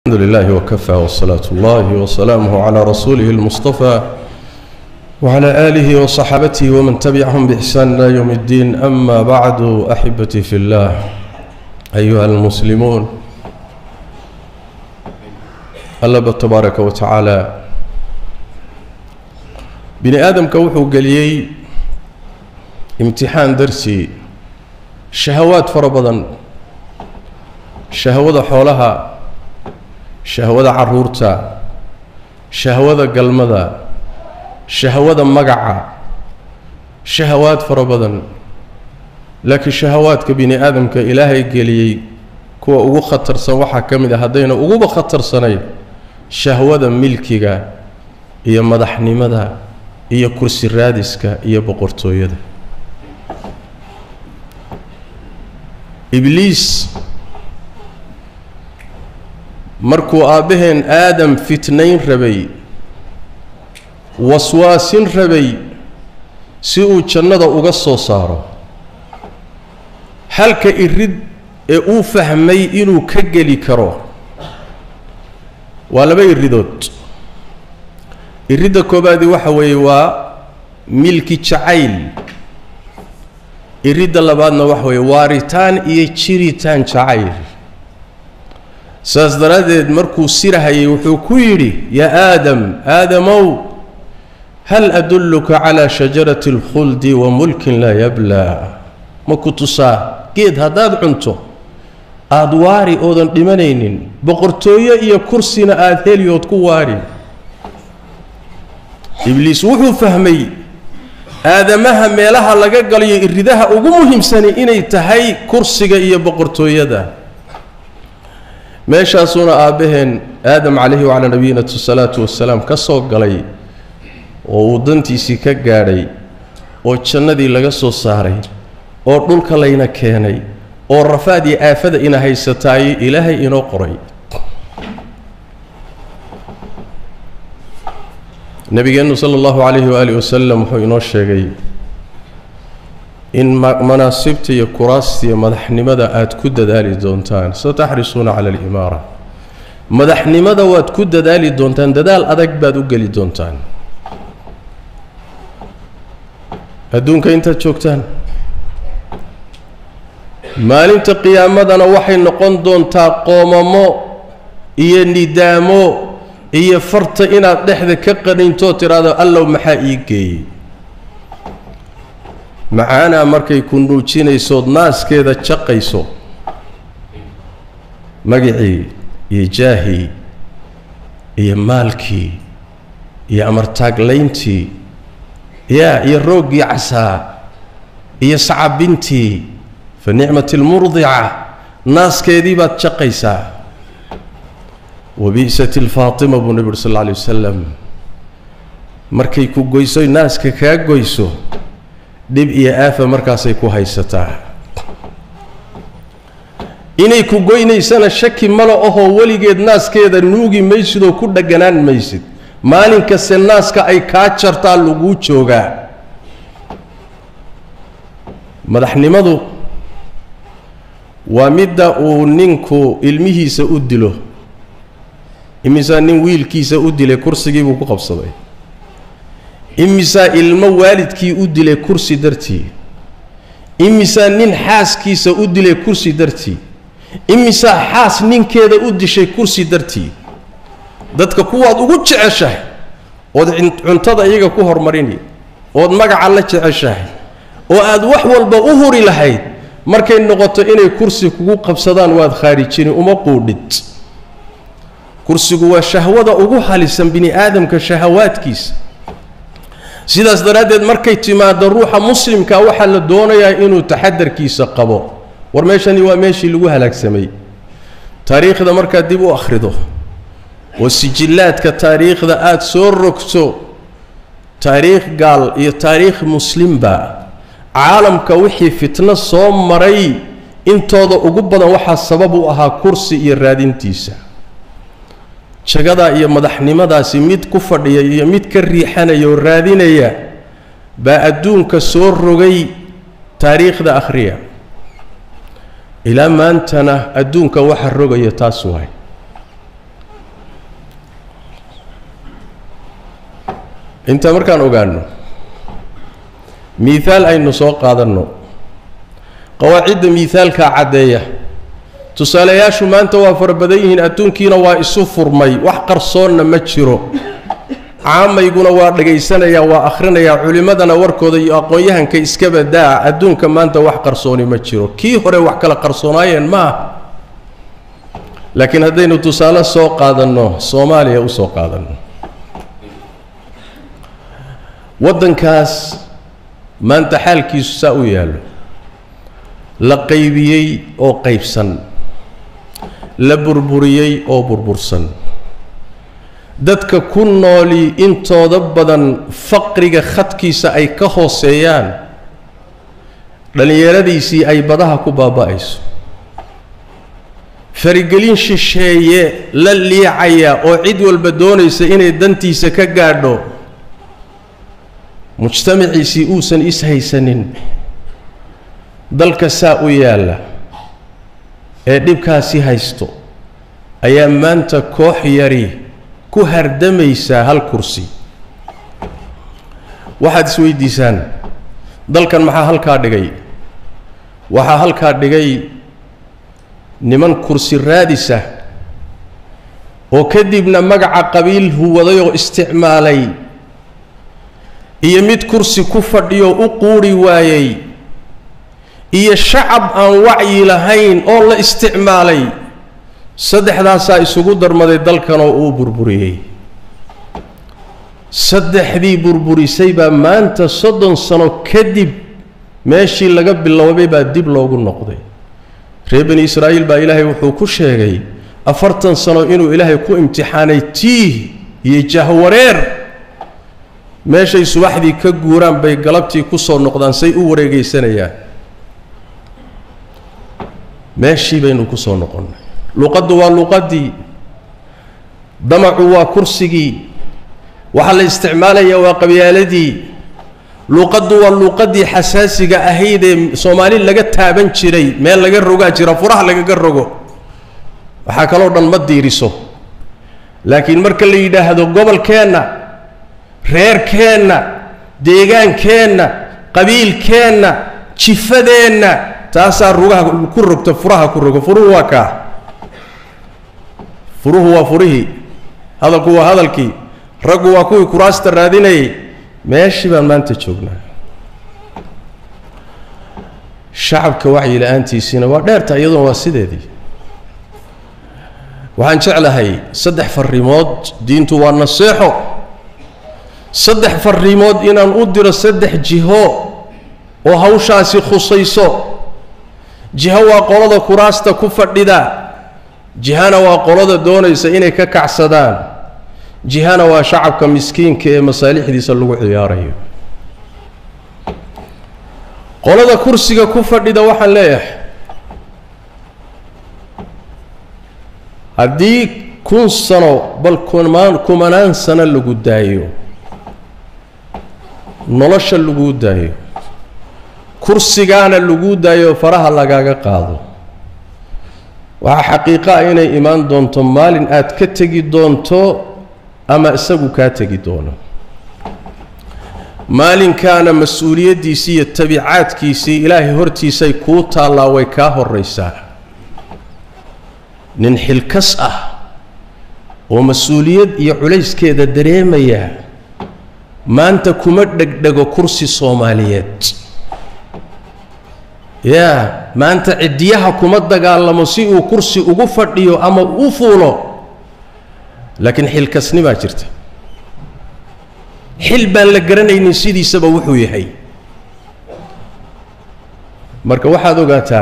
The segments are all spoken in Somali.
الحمد لله وكفى والصلاة الله وسلامه على رسوله المصطفى وعلى آله وصحابته ومن تبعهم بإحسان إلى يوم الدين أما بعد أحبتي في الله أيها المسلمون الله تبارك وتعالى بني آدم كوحو قليي امتحان درسي شهوات فربضا شهوة حولها shahwada caruurta shahwada galmada shahwada magaca shahawaad fara badan laakiin shahawaadka bini aadamka ilaahay geliyey kuwa ugu khatarsan waxaa ka mid a haddayna uguba khatarsanayn shahwada milkiga iyo madaxnimada iyo kursi raadiska iyo boqortooyada ibliis markuu aabbaheen aadam fitnayn rabay waswaasin rabay si uu jannada uga soo saaro halka irid ee uu fahmay inuu ka geli karo waa laba iridood iridda koobaadi waxa weeye waa milki jacayl iridda labaadna waxa weeye waaritaan iyo jiritaan jacayl saas daraaddeed markuu sirahayay wuxuu ku yidhi yaa aadam aadamow hal adulluka calaa shajarati alkhuldi wa mulkin laa yablaa ma ku tusaa geed haddaad cunto aada waari oodan dhimanaynin boqortooyo iyo kursina aada heli ood ku waari ibliis wuxuu fahmay aadamaha meelaha laga galayo iridaha ugu muhiimsani inay tahay kursiga iyo boqortooyada meeshaasuuna aabbaheen aadam calayhi wacalaa nabiyina salaatu wasalaam ka soo galay oo uu dantiisii ka gaadhay oo jannadii laga soo saaray oo dhulka layna keenay oo rafaad iyo aafada ina haysataay ilaahay inoo qoray nabigeennu sala allahu calayhi waaalih wasalam wuxuu inoo sheegay in manaasibta iyo kuraasta iyo madaxnimada aada ku dadaali doontaan sataxrisuuna cala alimaara madaxnimada waad ku dadaali doontaan dadaal adag baad u geli doontaan adduunka intaad joogtaan maalinta qiyaamadana waxay noqon doontaa qoomamo iyo nidaamo iyo farta inaad dhexda ka qanintoo tidhaahdo allow maxaa ii geeyey macaanaa markay ku nuujinaysood naaskeeda jaqayso magacii iyo jaahii iyo maalkii iyo amartaaglayntii yaa iyo rooggii casaa iyo sacabintii fa nicmati lmurdica naaskeedii baad jaqaysaa wabi'sat ilfaatima buu nebi uri sal alla alay wasalam markay ku goyso naaska kaa goyso dhib iyo aafa markaasay ku haysataa inay ku goynaysana shaki mala ahoo weligeed naaskeeda nuugi maysid oo ku dhaganaan maysid maalin kaste naaska ay kaa jartaa laguu joogaa madaxnimadu waa midda uu ninku ilmihiisa u dilo imisaa nin wiilkiisa u dilay kursigii buu ku qabsaday imisaa ilmo waalidkii u dilay kursi dartii imisaa nin xaaskiisa u dilay kursi dartii imisaa xaas ninkeeda u dishay kursi dartii dadka kuwaad ugu jeceshahay ood cuntada iyaga ku hormarini ood magaca la jeceshahay oo aad wax walba u huri lahayd markay noqoto inay kursi kugu qabsadaan waad khaarijini uma quudhid kursigu waa shahwada ugu halisan bini aadamka shahawaadkiisa sidaas daraaddeed markay timaado ruuxa muslimka waxaa la doonayaa inuu taxadarkiisa qabo war meeshani waa meeshii lagu halaagsamay taariikhda markaad dib u akhrido oo sijillaadka taariikhda aada soo rogto taariikh gaal iyo taariikh muslimba caalamka wixii fitno soo maray intooda ugu badan waxaa sabab u ahaa kursi iyo raadintiisa jagadaa iyo madaxnimadaasi mid ku fadhiya iyo mid ka riixanaya oo raadinaya baa adduunka soo rogay taariikhda akhriya ilaa maantana adduunka waxa rogaya taas waay intaa markaan ogaano miihaal aynu soo qaadanno qawaacidda miihaalkaa caddeeya tusaalayaashu maanta waa fara badan yihiin adduunkiina waa isu furmay wax qarsoonna ma jiro caamayguna waa dhagaysanayaa waa akhrinayaa culimmadana warkooda iyo aqoon-yahanka iska badaa adduunka maanta wax qarsooni ma jiro kii hore wax kala qarsoonaayeen ma ah laakiin haddaynu tusaale soo qaadanno soomaaliya u soo qaadanno waddankaas maanta xaalkiisu saa u yaallo la qaybiyey oo qaybsan la burburiyey oo burbursan dadka ku nooli intooda badan faqriga khadkiisa ay ka hooseeyaan dhallinyaradiisii ay badaha ku baaba'ayso farigelin shisheeye la liicaya oo cid walba doonaysa inay dantiisa ka gaadho mujtamaciisii uusan ishaysanin dalka saa u yaalla ee dhibkaasi haysto ayaa maanta koox yari ku hardamaysaa hal kursi waxaad isweydiisaan dalkan maxaa halkaa dhigay waxaa halkaa dhigay niman kursi raadisa oo kadibna magaca qabiil huwaday oo isticmaalay iyo mid kursi ku fadhiyo u quuri waayey iyo shacab aan wacyi lahayn oo la isticmaalay saddexdaasaa isugu darmaday dalkan oo uu burburiyey saddexdii burburisay baa maanta soddon sano kadib meeshii laga biloobay baa dib loogu noqday reer bani israa'iil baa ilaahay wuxuu ku sheegay afartan sano inuu ilaahay ku imtixaanay tiih iyo jahwareer meeshay subaxdii ka guuraan bay galabtii ku soo noqdaan say u wareegaysanayaan meeshii baynu ku soo noqonnay luqaddu waa luqaddii damacu waa kursigii waxaa la isticmaalayaa waa qabyaaladii luuqaddu waa luuqaddii xasaasiga ahayd ee soomaali laga taaban jiray meel laga rogaa jira furaha lagaga rogo waxaa kaloo dhan ma diiriso laakiin marka la yidhaahdo gobolkeenna reerkeenna deegaankeenna qabiilkeenna jifadeenna taasaa rugaha ku rogta furaha ku rogo furuhu waa kaa furuhu waa furihii hadalku waa hadalkii raggu waa kuwii kuraasta raadinayay meeshii baan maanta joognaa shacabka wacyi la-aantiisiina waa dheerta iyaduna waa sideedii waxaan jeclahay saddex farrimood diintu waa naseexo saddex farrimood inaan u diro saddex jiho oo hawshaasi khusayso jiho waa qolada kuraasta ku fadhida jihana waa qolada doonaysa inay ka kacsadaan jihana waa shacabka miskiinka ee masaalixdiisa lagu ciyaarayo qolada kursiga ku fadhida waxaan leeyahay haddii kun sano bal kumaan kumanaan sano lagu daayo nolosha laguu daayo kursigaana laguu daayo faraha lagaaga qaado waxaa xaqiiqa ah inay imaan doonto maalin aad ka tegi doonto ama isagu kaa tegi doono maalinkaana mas-uuliyaddiisii iyo tabiicaadkiisii ilaahay hortiisay kuu taallaa way kaa horraysaa nin xilkas ah oo mas-uuliyad iyo culayskeeda dareemaya maanta kuma dhegdhego kursi soomaaliyeed yaa maanta ciddiyaha kuma dagaalamo si uu kursi ugu fadhiyo ama u fuulo laakiin xilkasnimaa jirta xil baan la garanaynin sidiisaba wuxuu yahay marka waxaad ogaataa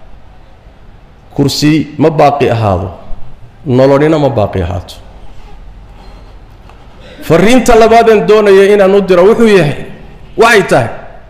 kursi ma baaqi ahaado nolonina ma baaqi ahaato fariinta labaadeen doonaya inaan u diro wuxuu yahay waxay tahay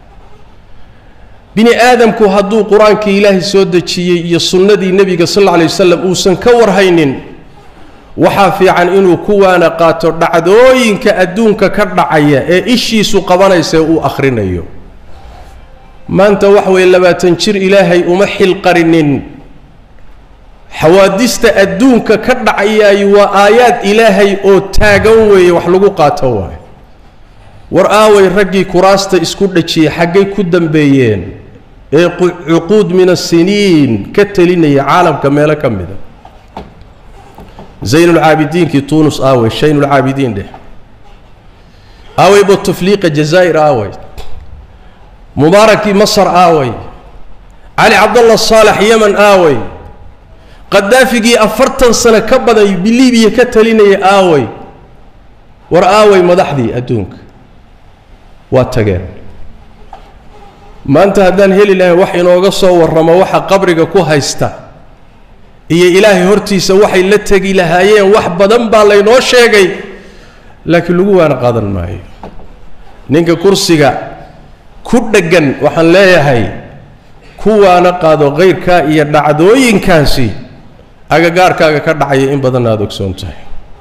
bini aadamku hadduu qur-aankii ilaahay soo dejiyey iyo sunnadii nebiga sal alla alay wasalam uusan ka warhaynin waxaa fiican inuu kuwaana qaato dhacdooyinka adduunka ka dhacaya ee ishiisu qabanaysa ee uu akhrinayo maanta wax weeye labaatan jir ilaahay uma xilqarinin xawaadista adduunka ka dhacayaay waa aayaad ilaahay oo taagan weeye wax lagu qaato waayo war aaway raggii kuraasta isku dhajiyey xaggay ku dambeeyeen ee cuquud min asiniin ka telinaya caalamka meelo ka mida zaynulcaabidiinkii tuunus aaway shaynulcaabidiin dheh aaway botufliiqa jazaa'ir aaway mubaarakii masar aaway cali cabdallah saalax yeman aaway qadaafigii afartan sano ka badan bilibiya ka talinaya aaway war aaway madaxdii adduunka waa tageen maanta haddaan heli lahayn wax inooga soo warramo waxa qabriga ku haysta iyo ilaahay hortiisa waxay la tegi lahaayeen wax badan baa laynoo sheegay laakiin lagu waana qaadan maayo ninka kursiga ku dheggan waxaan leeyahay kuwaana qaado kayrkaa iyo dhacdooyinkaasi agagaarkaaga ka dhacaya in badanna aada ogsoon tahay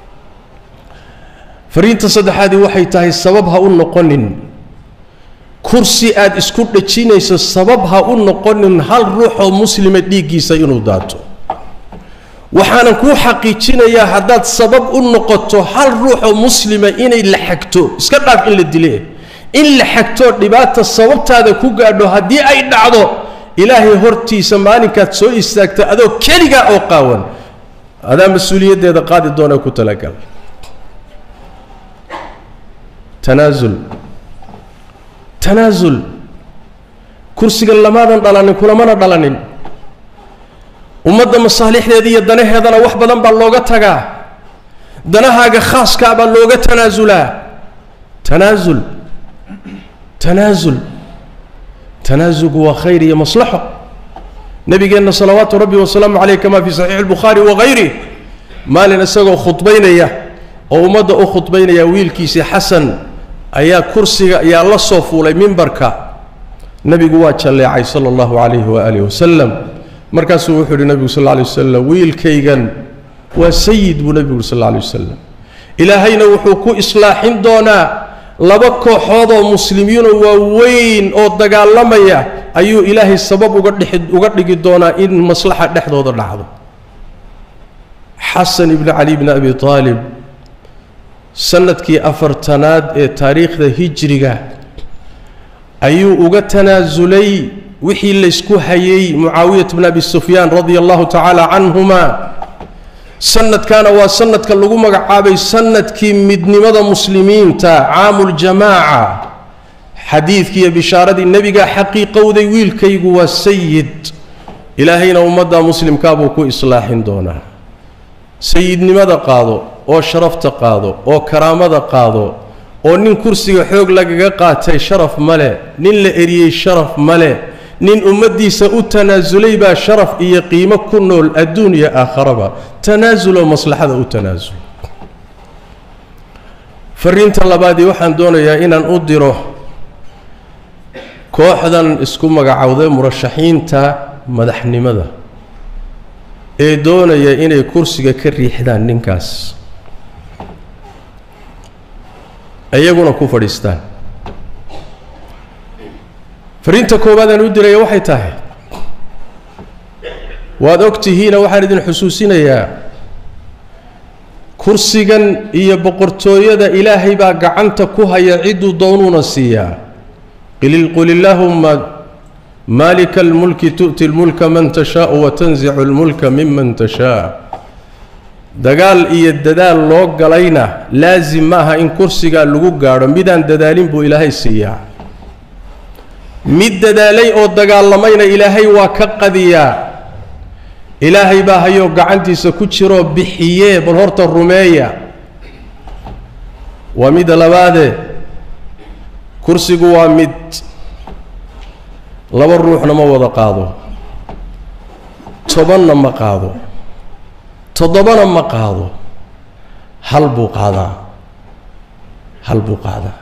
fariinta saddexaadii waxay tahay sabab ha u noqonin kursi aada isku dhajinayso sabab ha u noqonin hal ruuxoo muslima dhiiggiisa inuu daato waxaanan kuu xaqiijinayaa haddaad sabab u noqoto hal ruuxoo muslima inay la xagto iska dhaaf in la dile in la xagtoo dhibaata sababtaada ku gaadho haddii ay dhacdo ilaahay hortiisa maalinkaad soo istaagto adoo keligaa oo qaawan adaa mas-uuliyaddeeda qaadi doona ku talagal tanaasul tanaasul kursiga lamaadan dhalanin kulamana dhalanin ummadda masaalixdeeda iyo danaheedana wax badan baa looga tagaa danahaaga khaaskaa baa looga tanaasulaa tanaasul tanaasul tanaasulku waa khayr iyo maslaxo nabigeenna salawaatu rabbi wasalaamu caleyh kamaa fi saxiixi albukhaari wagayri maalin isagoo khudbaynaya oo ummadda u khudbaynaya wiilkiisii xasan ayaa kursiga ayaa la soo fuulay mimbarka nebigu waa jalleecay sala allahu calayhi waaalih wasalam markaasuu wuxuu yidhi nebigu sal lla alay wasalam wiilkaygan waa sayid buu nebigu yuri sal alla alay wasalam ilaahayna wuxuu ku islaaxin doonaa laba kooxoodoo muslimiinoo waaweyn oo dagaalamaya ayuu ilaahay sabab uga dhexi uga dhigi doonaa in maslaxa dhexdooda dhacdo xasan ibni cali bni abi aalib sanadkii afartanaad ee taariikhda hijriga ayuu uga tanaasulay wixii laysku hayay mucaawiyat bn abi sufyaan radia allahu tacaala canhuma sanadkana waa sanadka lagu magacaabay sanadkii midnimada muslimiinta caamuljamaaca xadiidkiiyo bishaaradii nebigaa xaqiiqowday wiilkaygu waa sayid ilaahayna ummadda muslimkaa buu ku islaaxin doonaa sayidnimada qaado oo sharafta qaado oo karaamada qaado oo nin kursiga xoog lagaga qaatay sharaf male nin la eriyey sharaf male nin ummaddiisa u tanaasulay baa sharaf iyo qiimo ku nool adduun iyo aakharaba tanaasuloo maslaxada u tanaasul fariinta labaadii waxaan doonayaa inaan u diro kooxdan isku magacowday murashaxiinta madaxnimada ee doonaya inay kursiga ka riixdaan ninkaas iyaguna ku fadhiistaan fariinta koowaad aan u diraya waxay tahay waad og tihiina waxaan idin xusuusinayaa kursigan iyo boqortooyada ilaahay baa gacanta ku haya cidduu doonuuna siiyaa qul illaahumma maalika almulki tu'ti lmulka man tashaau wa tanzicu lmulka miman tashaa dagaal iyo dadaal loo galayna laasim maaha in kursigaa lagu gaadho midaan dadaalin buu ilaahay siiyaa mid dadaalay oo dagaalamayna ilaahay waa ka qadiyaa ilaahay baa hayoo gacantiisa ku jiroo bixiyee bal horta rumeeya waa midda labaadee kursigu waa mid laba ruuxna ma wada qaado tobanna ma qaado toddobana ma qaado hal buu qaadaa hal buu qaadaa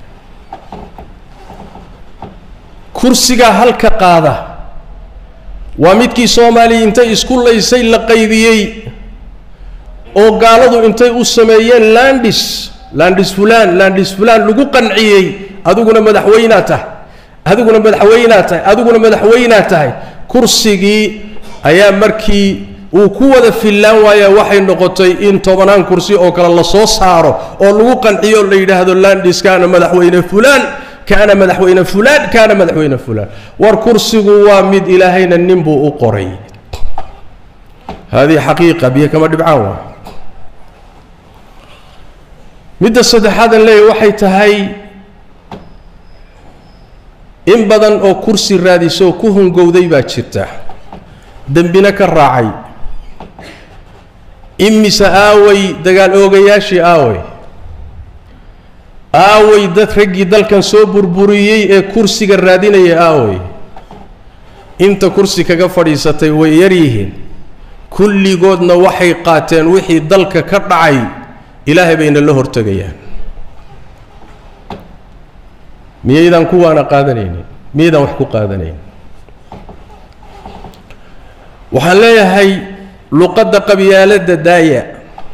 kursigaa halka qaada waa midkii soomaaliya intay isku laysay la qaybiyey oo gaaladu intay u sameeyeen landis landis fulaan landis fulaan lagu qanciyey adiguna madaxweynaa tahay adiguna madaxweynaa tahay adiguna madaxweynaa tahay kursigii ayaa markii uu ku wada fillaan waaya waxay noqotay in tobanaan kursi oo kale la soo saaro oo lagu qanciyo o la yidhaahdo landis kaana madaxweyne fulaan kaana madaxweyne fulaan kaana madaxweyne fulaan war kursigu waa mid ilaahayna nin buu u qoray haadihi xaqiiqa biyo kama dhibcaan waa midda saddexaadan leeyahy waxay tahay in badan oo kursi raadisa oo ku hungowday baa jirta dembina ka raacay imise aaway dagaal oogayaashii aaway aaway dad raggii dalkan soo burburiyey ee kursiga raadinaya aaway inta kursi kaga fadhiisatay way yar yihiin kulligoodna waxay qaateen wixii dalka ka dhacay ilaahay bayna la hortegayaan miyaydaan kuwaana qaadanaynin miyaydaan wax ku qaadanayn waxaan leeyahay luqadda qabyaaladda daaya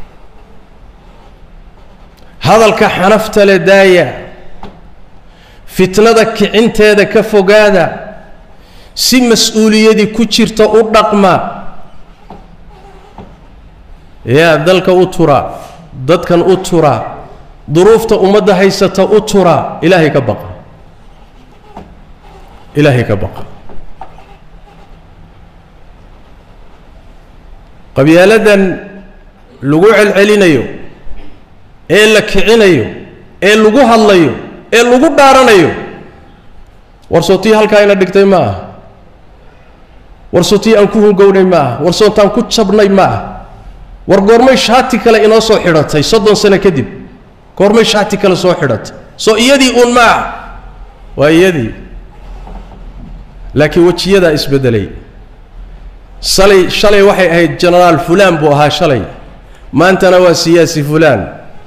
hadalka xanafta le daaya fitnada kicinteeda ka fogaada si mas-uuliyadii ku jirta u dhaqma yaa dalka u tura dadkan u tura duruufta ummadda haysata u tura ilaahay ka baqa ilaahay ka baqa qabyaaladan lagu celcelinayo ee la kicinayo ee lagu hadlayo ee lagu dhaaranayo warsootii halkaa ina dhigtay ma ah warsootii aan ku hungownay ma ah warsootaan ku jabnay ma ah war goormay shaati kale inoo soo xidhatay soddon sano kadib goormay shaati kale soo xidhatay soo iyadii uun ma ah waa iyadii laakiin wejiyadaa isbeddelay salay shalay waxay ahayd genaraal fulaan buu ahaa shalay maantana waa siyaasi fulaan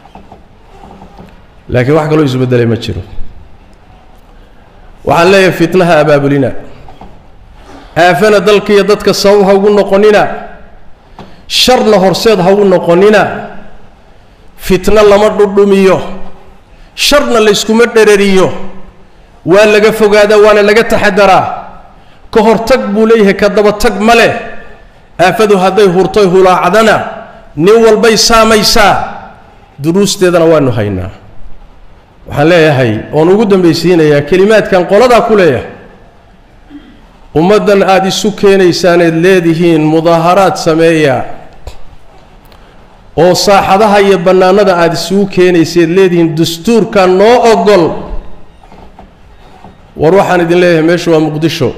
laakiin wax kaloo isbeddelay ma jiro waxaan leeyahay fitnaha abaabulina aafana dalkiiyo dadka sabab ha ugu noqonina sharna horseed ha ugu noqonina fitno lama dhudhumiyo sharna layskuma dherariyo waa laga fogaadaa waana laga taxadaraa ka hortag buu leeyahay ka dabatag ma leh aafadu hadday hurtoy hulaacdana nin walbay saamaysaa duruusteedana waanu haynaa waxaan leeyahay oon ugu dambaysiinayaa kelimaadkan qoladaa ku leeyahay ummaddan aada isu keenaysaaneed leedihiin mudaaharaad sameeya oo saaxadaha iyo bannaanada aada isugu keenayseed leedihiin dastuurka noo ogol war waxaan idin leeyahay meeshu waa muqdisho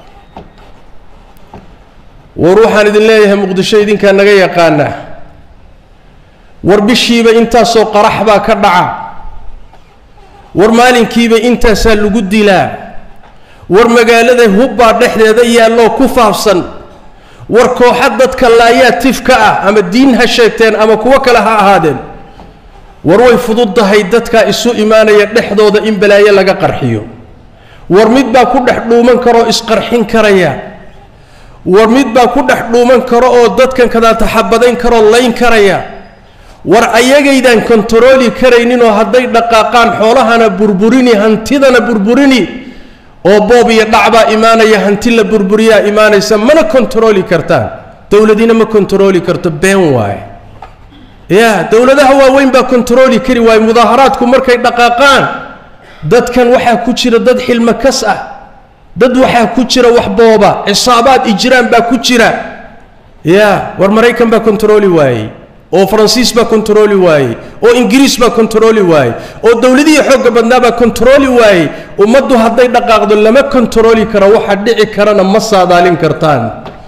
war waxaan idin leeyahay muqdisho idinkaa naga yaqaana war bishiiba intaasoo qarax baa ka dhaca war maalinkiiba intaasaa lagu dilaa war magaalada hubbaa dhexdeeda yaalloo ku faafsan war kooxa dadka laayaa tifka ah ama diin ha sheegteen ama kuwo kale ha ahaadeen war way fududdahay dadkaa isu imaanaya dhexdooda in balaayo laga qarxiyo war mid baa ku dhex dhuuman karoo isqarxin karaya war mid baa ku dhex dhuuman karo oo dadkan kadaataxabadayn karoo layn karaya war ayagaydaan kontarooli karayninoo hadday dhaqaaqaan xoolahana burburini hantidana burburini oo boob iyo dhacbaa imaanaya hanti la burburiyaa imaanaysa mana kontarooli kartaan dowladina ma kontarooli karto been waaye ya dowladaha waaweyn baa kontarooli kari waaye mudaaharaadku markay dhaqaaqaan dadkan waxaa ku jira dad xilmo kas ah dad waxaa ku jira wax booba cisaabaad ijraan baa ku jira ya war maraykan baa kontarooli waayey oo faransiis baa kontarooli waayey oo ingiriis baa kontarooli waayey oo dowladihii xoogga badnaa baa kontarooli waayey ummaddu hadday dhaqaaqdo lama kontarooli karo waxa dhici karana ma saadaalin kartaan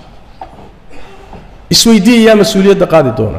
isweydiiya yaa mas-uuliyadda qaadi doona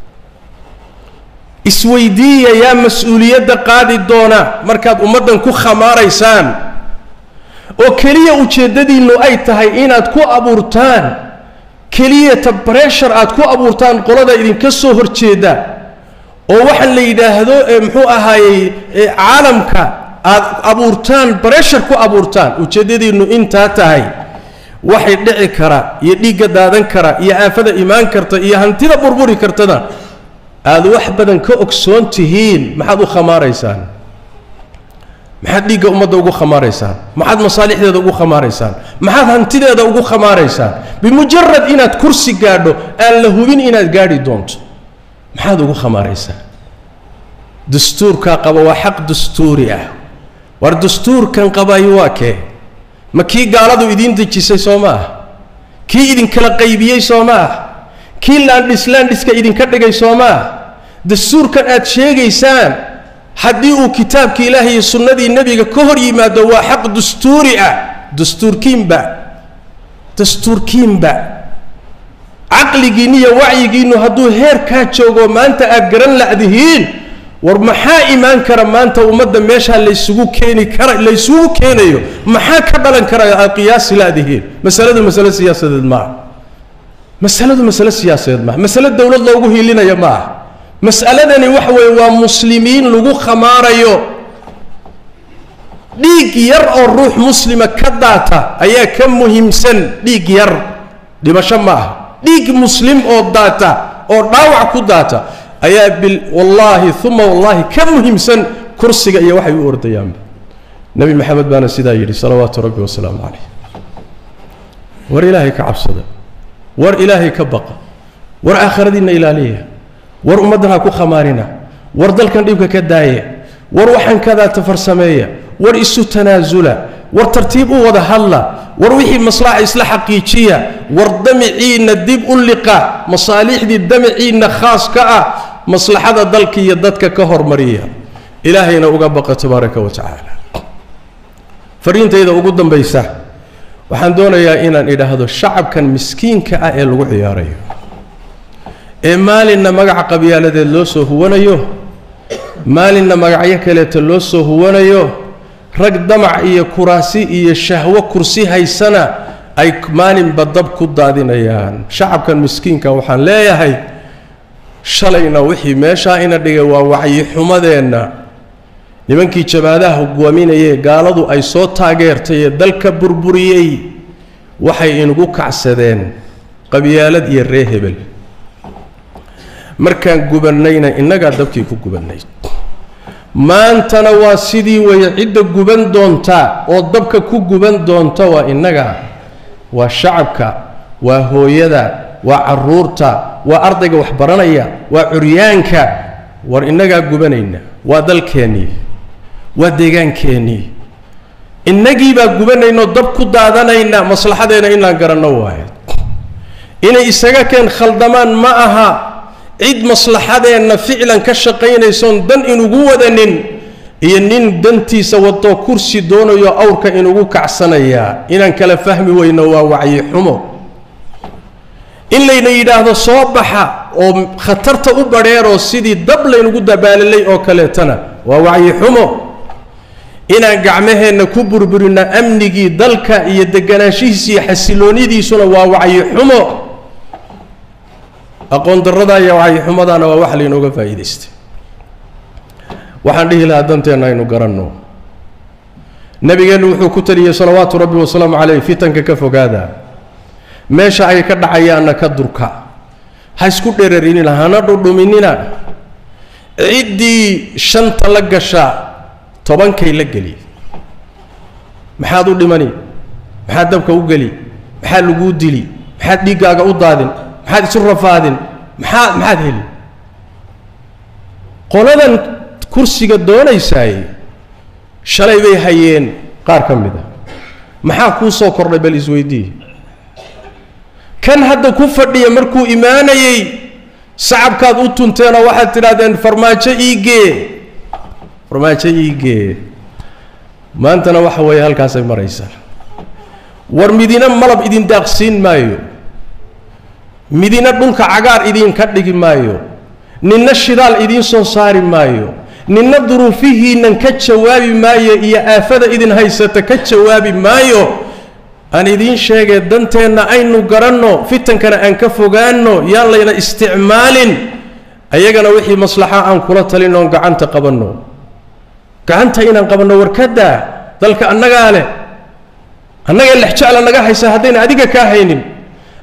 isweydiiya yaa mas-uuliyadda qaadi doona markaad ummaddan ku khamaaraysaan oo keliya ujeeddadiinnu ay tahay inaad ku abuurtaan keliyata breshar aad ku abuurtaan qolada idinka soo horjeeda oo waxaan la yidhaahdo muxuu ahaayey caalamka aad abuurtaan breshar ku abuurtaan ujeeddadiinnu intaa tahay waxay dhici kara iyo dhiigga daadan kara iyo aafada imaan karta iyo hantida burburi kartada aada wax badan ka ogsoon tihiin maxaad u khamaaraysaan maxaad dhiigga ummadda ugu khamaaraysaan maxaad masaalixdeeda ugu khamaaraysaan maxaad hantideeda ugu khamaaraysaan bimujarad inaad kursi gaadho aan la hubin inaad gaadhi doonto maxaad ugu khamaaraysaan dastuurkaa qaba waa xaq dastuuri ah war dastuurkan qabayo waa kee ma kii gaaladu idiin dejisay soo ma ah kii idinkala qaybiyey soo ma ah kii laandhis laandhiska idinka dhigay soo ma ah dastuurkan aad sheegaysaan haddii uu kitaabka ilaahay iyo sunnadii nebiga ka hor yimaado waa xaq dastuuri ah dastuurkiinba dastuurkiinba caqligiinni iyo wacyigiinnu hadduu heerkaa joogo maanta aad garan la'dihiin war maxaa imaan kara maanta ummadda meeshaa laysugu keeni kara laysugu keenayo maxaa ka dhalan kara aad qiyaasi la'dihiin masaladu masale siyaasadeed maaha masaladu masale siyaasadeed maaha masale dowlad loogu hiilinaya ma aha mas'aladani waxa weeye waa muslimiin lagu khamaarayo dhiig yar oo ruux muslima ka daata ayaa ka muhiimsan dhiig yar dhimasho ma aha dhiig muslim oo daata oo dhaawac ku daata ayaa bil wallaahi uma wallaahi ka muhiimsan kursiga iyo waxay u ordayaanba nebi maxamed baana sidaa yidhi salawaatu rabbi wasalaamu calayh war ilaahay ka cabsada war ilaahay ka baqa war aakhiradiinna ilaaliya war ummaddan ha ku khamaarina war dalkan dhibka ka daaya war waxaan kadaata farsameeya war isu tanaasula war tartiib u wada hadla war wixii maslaxa isla xaqiijiya war damiciinna dib u liqa masaalixdii damiciinna khaas ka ah maslaxada dalka iyo dadka ka hormariya ilaahayna uga baqa tabaaraka wa tacaala fariintayda ugu dambaysa waxaan doonayaa inaan idhaahdo shacabkan miskiinka ah ee lagu ciyaarayo ee maalinna magaca qabyaaladeed loo soo huwanayo maalinna magacyo kaleeta loo soo huwanayo rag damac iyo kuraasi iyo shahwo kursi haysana ay maalinba dab ku daadinayaan shacabkan miskiinka waxaan leeyahay shalayna wixii meeshaa ina dhigay waa wacyixumadeenna nimankii jabaadaha hogaaminayee gaaladu ay soo taageertay ee dalka burburiyey waxay inugu kacsadeen qabyaalad iyo ree hebel markaan gubannayna innagaa dabkii ku gubannay maantana waa sidii weeye cidda guban doonta oo dabka ku guban doonta waa innaga waa shacabka waa hooyada waa caruurta waa ardayga wax baranaya waa curyaanka war innagaa gubanayna waa dalkeennii waa deegaankeenii innagiibaa gubanaynoo dab ku daadanayna maslaxadeena inaan garanno waayo inay isaga keen khaldamaan ma aha cid maslaxadeenna ficlan ka shaqaynaysoon dan inugu wadanin iyo nin dantiisa wadoo kursi doonayo awrka inugu kacsanayaa inaan kala fahmi weyno waa wacyi xumo in layna yidhaahdo soo baxa oo khatarta u badheeroo sidii dab laynugu dabaalalay oo kaleetana waa wacyi xumo inaan gacmaheenna ku burburino amnigii dalka iyo deganaanshihiisa iyo xasiloonidiisuna waa wacyi xumo aqoon darrada iyo wacyi-xumadaana waa wax laynooga faa'iidaystay waxaan dhihi lahaa danteenna aynu garanno nebigeennu wuxuu ku taliyey salawaatu rabbi wasalaamu caleyh fitanka ka fogaada meesha ay ka dhacayaanna ka durka ha isku dherarinina hana dhudhuminina ciddii shanta la gasha tobankay la geli maxaad u dhimani maxaad dabka u geli maxaad laguu dili maxaad dhiiggaaga u daadin maxaad isu rafaadin maxaa maxaad heli qoladan kursiga doonaysaay shalay bay hayeen qaar ka mid a maxaa kuu soo kordhay bal isweydii kan hadda ku fadhiya markuu imaanayey sacabkaad u tunteenoo waxaad tidhahdeen farmaajo iigee farmaajo iigee maantana waxa weeye halkaasay maraysaa war midina malab idin daaqsiin maayo midina dhulka cagaar idinka dhigi maayo ninna shidaal idiin soo saari maayo ninna duruufihiinnan ka jawaabi maayo iyo aafada idin haysata ka jawaabi maayo aan idiin sheegee danteenna aynu garanno fitankana aan ka fogaanno yaan layna isticmaalin ayagana wixii maslaxa aan kula talin oon gacanta qabanno gacanta inaan qabanno warkadaa dalka annagaa leh annaga lexjecla naga haysa haddayna adiga kaa haynin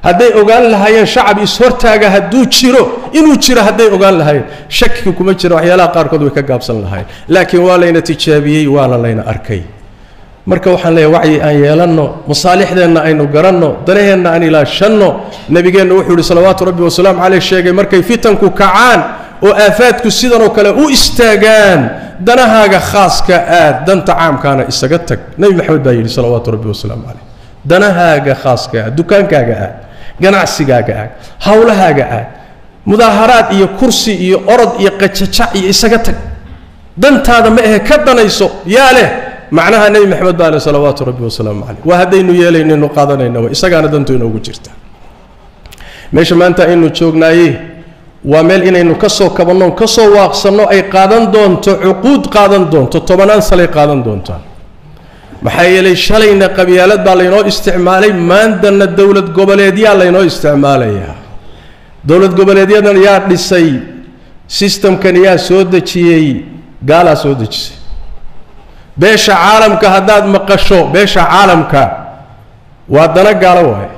hadday ogaan lahaayeen shacab is-hortaaga hadduu jiro inuu jiro hadday ogaan lahaayeen shaki kuma jira waxyaalaha qaarkood way ka gaabsan lahaayeen laakiin waa layna tijaabiyey waana layna arkay marka waxaan leeyahay wacyi aan yeelanno masaalixdeenna aynu garanno danaheenna aan ilaashanno nebigeenna wuxuu yihi salawaatu rabbi wasalaamu caleyh sheegay markay fitanku kacaan oo aafaadku sidanoo kale u istaagaan danahaaga khaaska aad danta caamkaana isaga tag nebi maxamed baa yidhi salawaatu rabbi wasalaamu caleyh danahaaga khaaska aad dukaankaaga aad ganacsigaaga aad howlahaaga aad mudaaharaad iyo kursi iyo orod iyo qajajac iyo isaga tag dantaada ma ahe ka danayso yaa leh macnaha nebi maxamed baa leh salawaatu rabbi wasalaamu caleyh waa haddaynu yeelaynaynu qaadanayna wa isagaana dantu inoogu jirta meesha maanta aynu joognaaye waa meel inaynu ka soo kabanno ka soo waaqsanno ay qaadan doonto cuquud qaadan doonto tobanaan salay qaadan doontaan maxaa yeelay shalayna qabyaalad baa laynoo isticmaalay maantana dowlad goboleedyaa laynoo isticmaalayaa dowlad goboleedyadan yaa dhisay sistamkan yaa soo dejiyey gaalaa soo dejisay beesha caalamka haddaad maqasho beesha caalamka waa dana gaalo waaye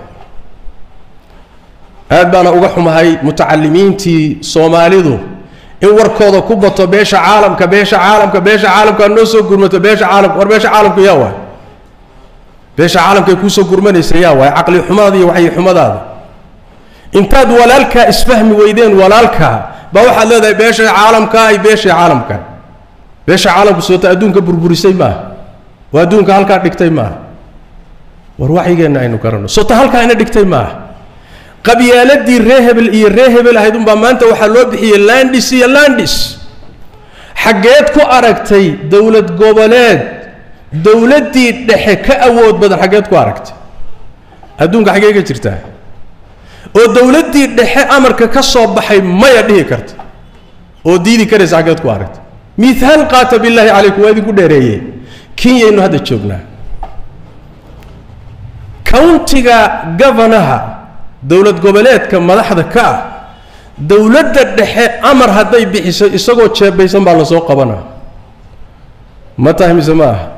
aad baana uga xumahay mutacalimiintii soomaalidu in warkooda ku bato beesha caalamka beesha caalamka beesha caalamka aad noo soo gurmato beesha caalamka war beesha caalamku yaa waay beesha caalamkay kuusoo gurmanaysa yaa waay caqli xumadaada iyo waxyi xumadaada intaad walaalkaa isfahmi weydeen walaalkaa baa waxaad leedahay beesha caalamka ay beesha caalamka beesha caalamku soota adduunka burburisay maaha oo adduunka halkaa dhigtay maaha war wacyigeenna aynu garanno soota halkaa ina dhigtay maaha qabyaaladii ree hebel iyo ree hebel ahayd unbaa maanta waxaa loo bixiyey landis iyo landis xaggeed ku aragtay dowlad goboleed dowladdii dhexe ka awood badan xaggeed ku aragtay adduunka xaggee ka jirtaa oo dowladdii dhexe amarka ka soo baxay maya dhihi karta oo diidi karaysa xaggeed ku aragtay mihaal qaata billaahi calaykum waa idinku dheereeye kenyaynu hadda joognaa countiga governaha dowlad goboleedka madaxda ka ah dowladda dhexe amar hadday bixiso isagoo jeebaysan baa lasoo qabanaa ma tahay mise ma aha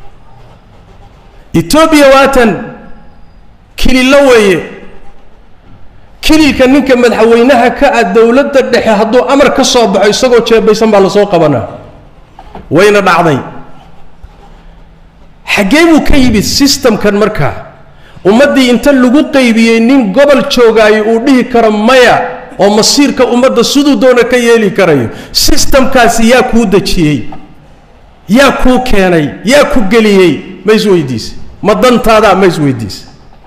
etoobiya waatan kilillo weeye kililka ninka madaxweynaha ka ah dowladda dhexe hadduu amar ka soo baxo isagoo jeebaysan baa lasoo qabanaa wayna dhacday xaggee buu ka yimid systemkan markaa ummaddii inta lagu qaybiyey nin gobol joogaayo uu dhihi karo maya oo masiirka ummadda siduu doona ka yeeli karayo sistamkaasi yaa kuu dejiyey yaa kuu keenay yaa ku geliyey ma isweydiise ma dantaadaa ma isweydiise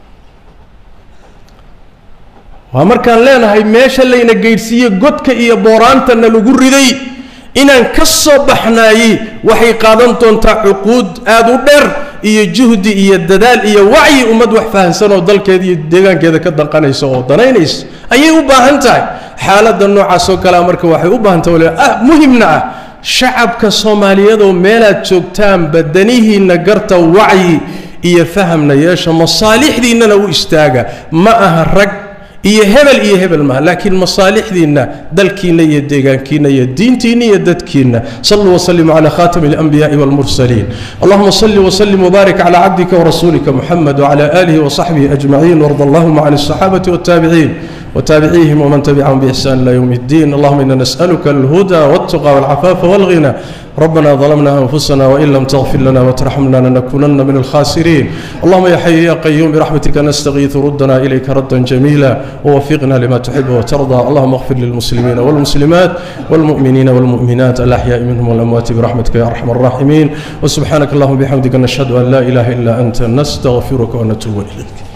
waa markaan leenahay meesha layna geydhsiiye godka iyo booraantana lagu riday inaan ka soo baxnaayey waxay qaadan doontaa cuquud aada u dheer iyo juhdi iyo dadaal iyo wacyi ummad wax fahansan oo dalkeeda iyo deegaankeeda ka danqanaysa oo danaynaysa ayay u baahan tahay xaaladda noocaas oo kalea marka waxay u baahan tahay ah muhimna ah shacabka soomaaliyeed oo meelaad joogtaan badanihiinna garta wacyi iyo fahamna yeesha masaalixdiinnana u istaaga ma aha rag iyo hebel iyo hebel maaha laakiin masaalixdiinna dalkiinna iyo deegaankiinna iyo diintiinna iyo dadkiinna saluu waslimu cala khatami اlanbiyaءi wاlmursaliin allahuma sali wslim wbarik cala cabdika wrasuulika muxamed wcala alihi wصaxbihi ajmaciin warda allahuma can الصaxaabati wاtaabiciin وتابعيهم ومن تبعهم بإحسان إلى يوم الدين اللهم إنا نسألك الهدى والتقى والعفاف والغنى ربنا ظلمنا أنفسنا وإن لم تغفر لنا وترحمنا لنكونن من الخاسرين اللهم يا حي يا قيوم برحمتك نستغيث ردنا إليك ردا جميلا ووفقنا لما تحب وترضى اللهم اغفر للمسلمين والمسلمات والمؤمنين والمؤمنات الأحياء منهم والأموات برحمتك يا أرحم الراحمين وسبحانك اللهم بحمدك نشهد أن لا إله إلا أنت نستغفرك ونتوب إليك